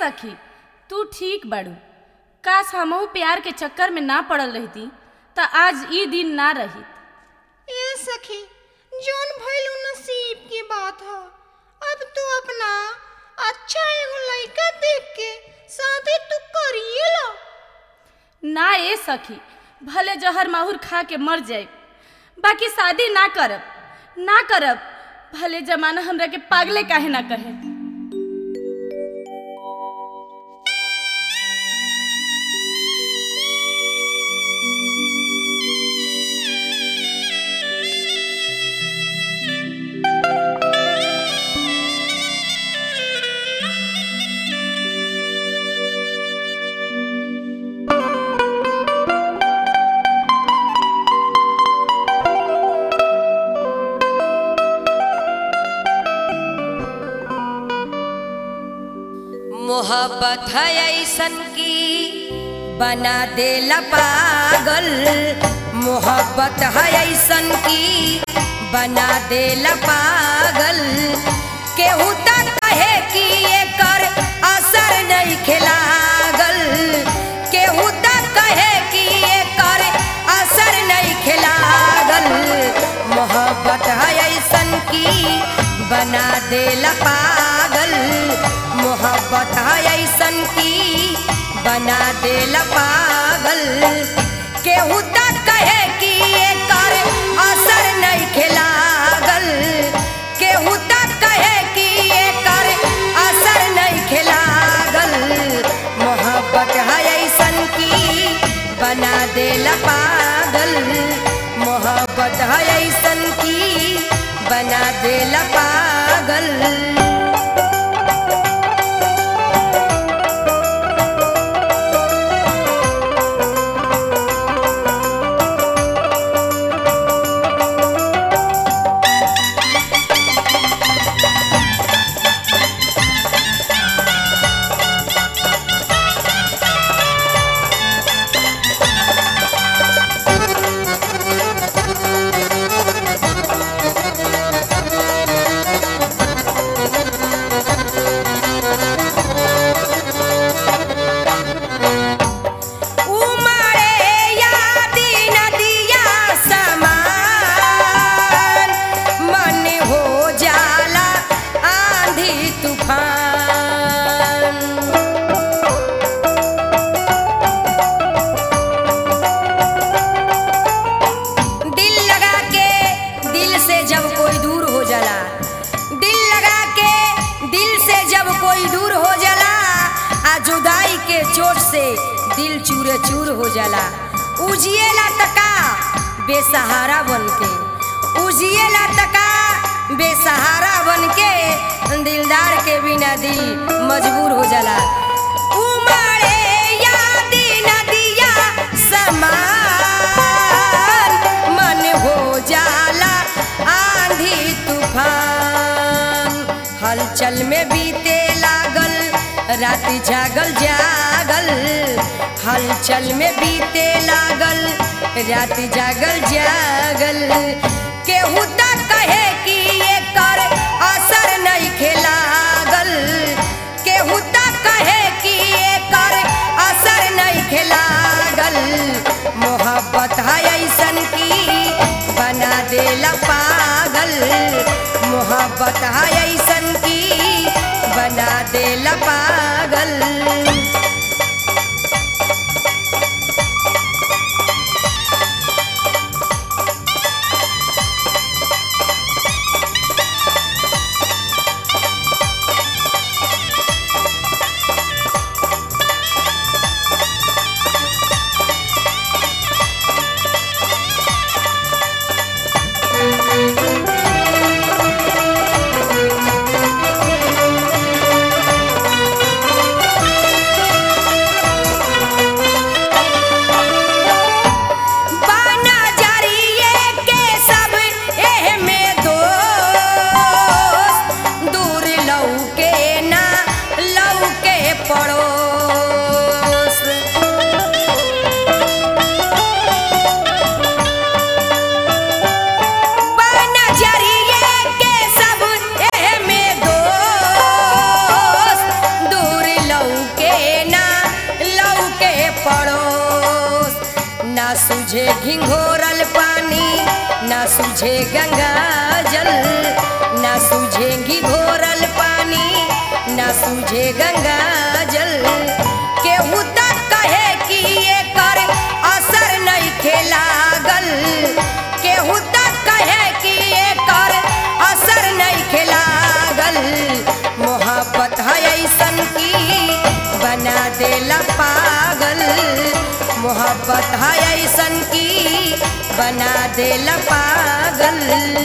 सखी तू ठीक बाड़ू काश हमहू प्यार के चक्कर में ना पड़ल रहती त आज ई दिन ना रहित ए सखी जोन भइल उ नसीब की बात ह अब तू अपना अच्छा एगो लइका देख के शादी तू करिए लो ना ए सखी भले जहर माहुर खा के मर जाए बाकी शादी ना करब ना करब भले जमाना हमरा के पागले काहे ना कहे मोहब्बत है ऐसन की बना देला पागल मोहब्बत है ऐसन की बना देला पागल केहू तक कहे कि एकर असर नहीं खिलागल केहू तक कहे कि एकर असर नहीं खिलागल मोहब्बत है ऐसन की बना देला पागल मोहब्बत है ऐसन की बना देला पागल केहू तक कहे कि एकर असर नहीं खिलागल केहू तक कहे कि एकर असर नहीं खिलागल मोहब्बत है ऐसन की बना देला पागल मोहब्बत है ऐसन की बना देला पागल उमरे यादी नदिया समान मन हो जाला आंधी तूफान दिल लगा के दिल से जब कोई दूर हो जाला दिल लगा के दिल से जब कोई दूर हो जाला आ जुदाई के चोट से दिल चूरे चूर हो जाला उजिएला तका बेसहारा बन के उजिएला तका बेसहारा बन के दिलदार के बिना दिल मजबूर हो जाला उमड़े यादी नदिया समान मन हो जाला आंधी तूफान हलचल में बीते लागल रात जागल जागल हलचल में बीते लागल रात जागल जागल केहू तक कहे कि एकर असर नहीं खेलागल केहू तक कहे कि एकर असर नहीं खेलागल मोहब्बत है ऐसन की बना देला पागल मोहब्बत है ऐसन की बना देला पागल सूझे घिंघोरल पानी ना सूझे गंगा जल ना सूझे घिघोरल पानी ना सूझे गंगा जल केहू तक कहे कि एकर असर नहीं खेलागल केहू तक कहे कि एकर असर नहीं खेलागल मोहब्बत है ऐसन की बना देला पागल मोहब्बत है ऐसन की बना देला पागल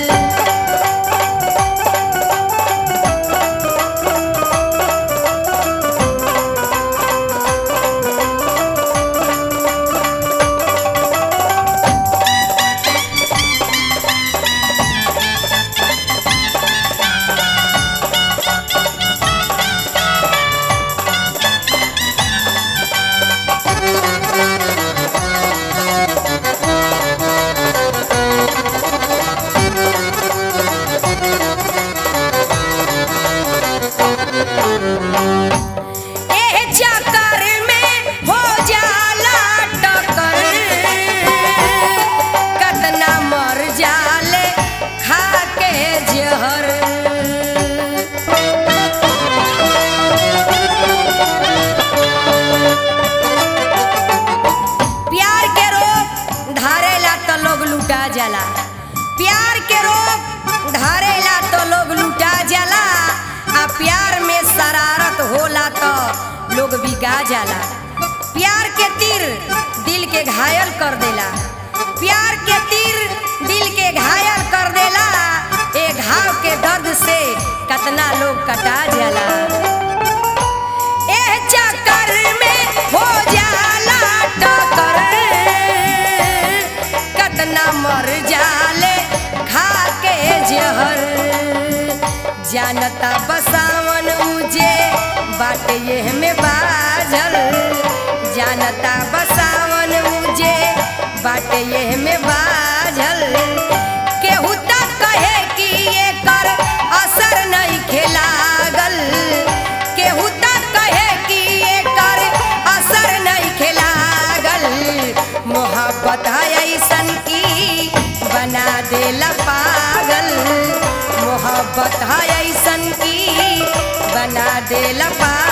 एह चक्कर में हो जाला टक्कर कतना मर जाले खा के जहर प्यार के रोग धारेला तो लोग लुटा जाला प्यार के रोग धारेला तो लोग लुटा जाला आ प्यार में शरारत होला तो लोग बिगा जाला प्यार के तीर दिल के घायल कर देला प्यार के तीर दिल के घायल कर देला ए घाव के दर्द से कतना लोग कटा जाला एह चक्कर में हो जाला टक्कर कतना मर जाले खा के जहर जानता बसावन मुझे बाटे ये में बाजल जानता बसावन मुझे बाटे ये में बाजल केहू तक कहे कि एकर असर नहीं खेलागल केहू तक कहे कि एकर असर नहीं खेलागल मोहब्बत है ऐसन की बना देला पागल मोहब्बत है ऐसन की बना देला पागल